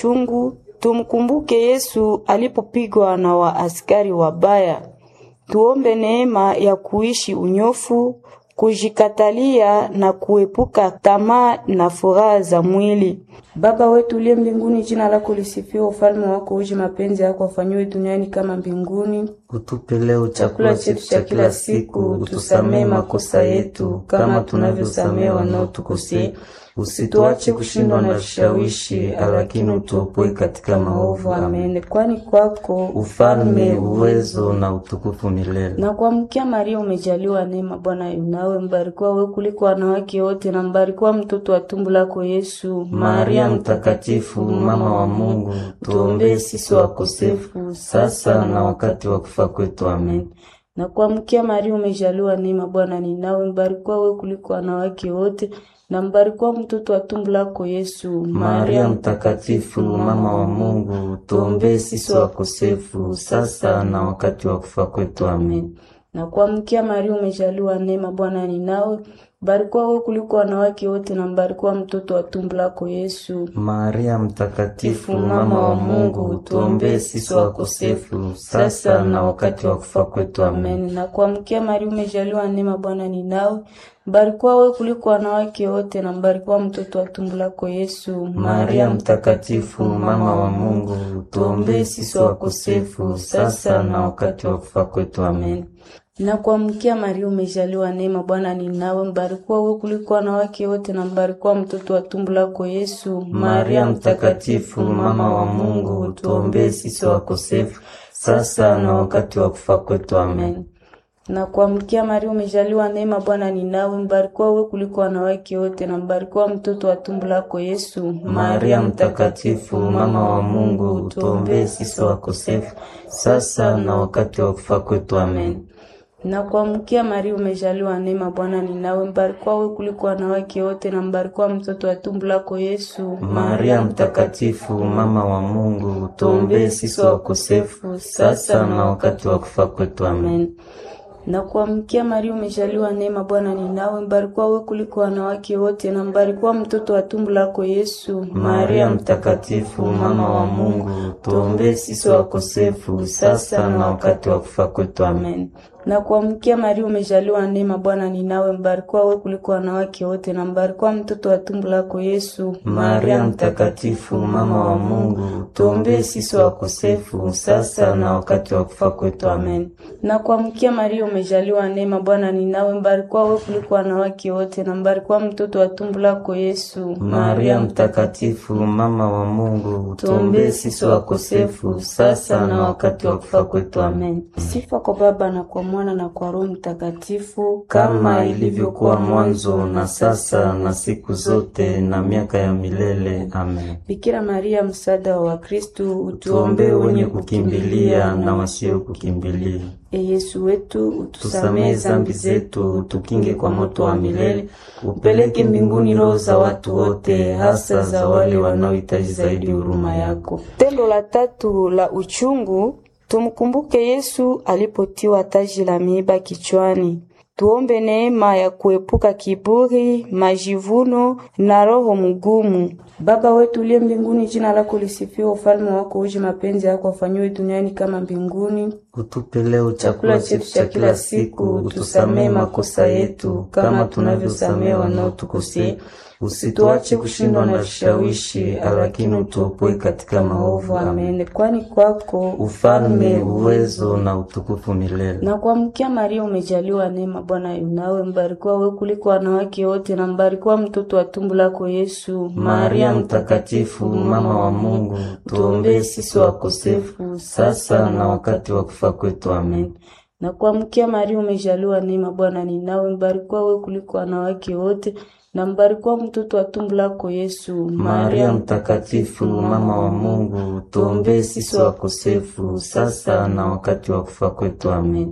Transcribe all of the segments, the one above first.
uchungu, tumkumbuke Yesu alipopigwa na waaskari wabaya. Tuombe neema ya kuishi unyofu, kujikatalia na kuepuka tamaa na furaha za mwili. Baba wetu uliye mbinguni, jina lako lisifiwe, ufalme wako uje, mapenzi yako afanyiwe duniani kama mbinguni. Utupe leo chakula chetu cha kila siku, utusamee makosa yetu kama tunavyosamee wanaotukosea, usituache kushindwa na vishawishi, lakini utuopoe katika maovu. Amen. Amen. Kwani kwako Ufalme, uwezo na utukufu milele. na kuamkia Maria umejaliwa neema, Bwana yu nawe, mbarikiwa wewe kuliko wanawake wote, na mbarikiwa mtoto wa tumbo lako Yesu. Maria Mtakatifu, mama wa Mungu, tuombee sisi wakosefu sasa na wakati wa kufa kwetu. Amen. na kuamkia Maria umejaliwa neema, Bwana ni nawe, mbarikiwa wewe kuliko wanawake wote, na mbarikiwa mtoto wa tumbo lako Yesu. Maria Mtakatifu, mama wa Mungu, tuombee sisi wakosefu sasa na wakati wa kufa kwetu. Amen. na kuamkia Maria umejaliwa neema, Bwana ni nawe, mbarikiwa wewe kuliko wanawake wote, na mbarikiwa mtoto wa tumbo lako Yesu. Maria Mtakatifu, mama wa Mungu, tuombee sisi wakosefu sasa na wakati wa kufa kwetu. Amen. Amen. Na kuamkia Maria umejaliwa neema, Bwana ni nawe, mbarikiwa wewe kuliko wanawake wote, na mbarikiwa mtoto wa tumbo lako Yesu. Maria Mtakatifu, mama wa Mungu, tuombee sisi wakosefu sasa na wakati wa kufa kwetu. Amen. Na kuamkia Maria umejaliwa neema, Bwana ni nawe, mbarikiwa wewe kuliko wanawake wote, na mbarikiwa mtoto wa tumbo lako Yesu. Maria Mtakatifu, mama wa Mungu, tuombee sisi wakosefu sasa na wakati wa kufa kwetu. Amen. na kuamkia Maria umejaliwa neema, Bwana ni nawe, mbarikiwa wewe kuliko wanawake wote, na mbarikiwa mtoto wa tumbo lako Yesu. Maria Mtakatifu, mama wa Mungu, tuombee sisi wakosefu sasa na wakati wa kufa kwetu. Amen. na kuamkia Maria umejaliwa neema, Bwana ni nawe, mbarikiwa wewe kuliko wanawake wote, na mbarikiwa mtoto wa tumbo lako Yesu. Maria Mtakatifu, mama wa Mungu, tuombee sisi wakosefu sasa na wakati wa kufa kwetu. Amen. Amen. Na kuamkia Maria umejaliwa neema, Bwana ni nawe, mbarikiwa wewe kuliko wanawake wote, na mbarikiwa mtoto wa tumbo lako Yesu. Maria Mtakatifu, mama wa Mungu, tuombee sisi wakosefu sasa na wakati wa kufa kwetu. Amen. Amen. Na kuamkia Maria umejaliwa neema, Bwana ni nawe, mbarikiwa wewe kuliko wanawake wote, na mbarikiwa mtoto wa tumbo lako Yesu. Maria Mtakatifu, mama wa Mungu, tuombee sisi wakosefu sasa na wakati wa kufa kwetu. Amen. Na kuamkia Maria umejaliwa neema, Bwana ni nawe, mbarikiwa wewe kuliko wanawake wote, na mbarikiwa mtoto wa tumbo lako Yesu. Maria Mtakatifu, mama wa Mungu, tuombee sisi wakosefu sasa na wakati wa kufa kwetu. Amen. Sifa kwa Baba na kwa Mwana na kwa Roho Mtakatifu, kama ilivyokuwa mwanzo na sasa na siku zote na miaka ya milele. Amen. Bikira Maria, msaada wa Wakristu, Tuombee wenye kukimbilia na wasio kukimbilia. E Yesu wetu, utusamehe Tusamehe zambi zetu, tukinge kwa moto wa milele, upeleke mbinguni roho za watu wote, hasa za wale wanaohitaji zaidi huruma yako. Tendo la tatu la uchungu, tumkumbuke Yesu alipotiwa taji la miiba kichwani. Tuombe neema ya kuepuka kiburi, majivuno na roho mgumu. Baba wetu uliye mbinguni, jina lako lisifiwe, ufalme wako uje, mapenzi yako afanyiwe duniani kama mbinguni. Utupe leo chakula chetu cha kila siku, utusamehe makosa yetu kama tunavyosamehe wanaotukosea, usituache kushindwa na vishawishi, lakini utuopoe katika maovu. Amen. Amen. Kwani kwako Ufalme, uwezo na utukufu milele. na kuamkia Maria umejaliwa neema, Bwana yu nawe, mbarikiwa wewe kuliko wanawake wote, na mbarikiwa mtoto wa tumbo lako Yesu. Maria Mtakatifu, mama wa Mungu, tuombee sisi wakosefu sasa na wakati wa kufa kwetu. Amen. na kuamkia Maria umejaliwa neema, Bwana ni nawe, mbarikiwa wewe kuliko wanawake wote, na mbarikiwa mtoto wa tumbo lako Yesu. Maria Mtakatifu, mama wa Mungu, tuombee sisi wakosefu sasa na wakati wa kufa kwetu. Amen.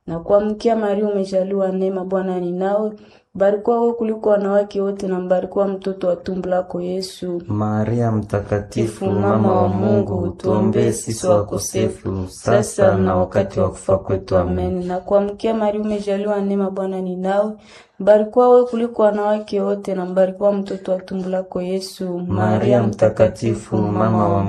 Na kuamkia Maria, umejaliwa neema, Bwana ni nawe. Mbarikiwa wewe kuliko wanawake wote na mbarikiwa mtoto wa tumbo lako Yesu. Maria Mtakatifu, mama wa Mungu, tuombee sisi wakosefu sasa na wakati wa kufa kwetu. Amen. Amen. Na kuamkia Maria, umejaliwa neema, Bwana ni nawe. Mbarikiwa wewe kuliko wanawake wote na mbarikiwa mtoto wa tumbo lako Yesu. Maria Mtakatifu, mama wa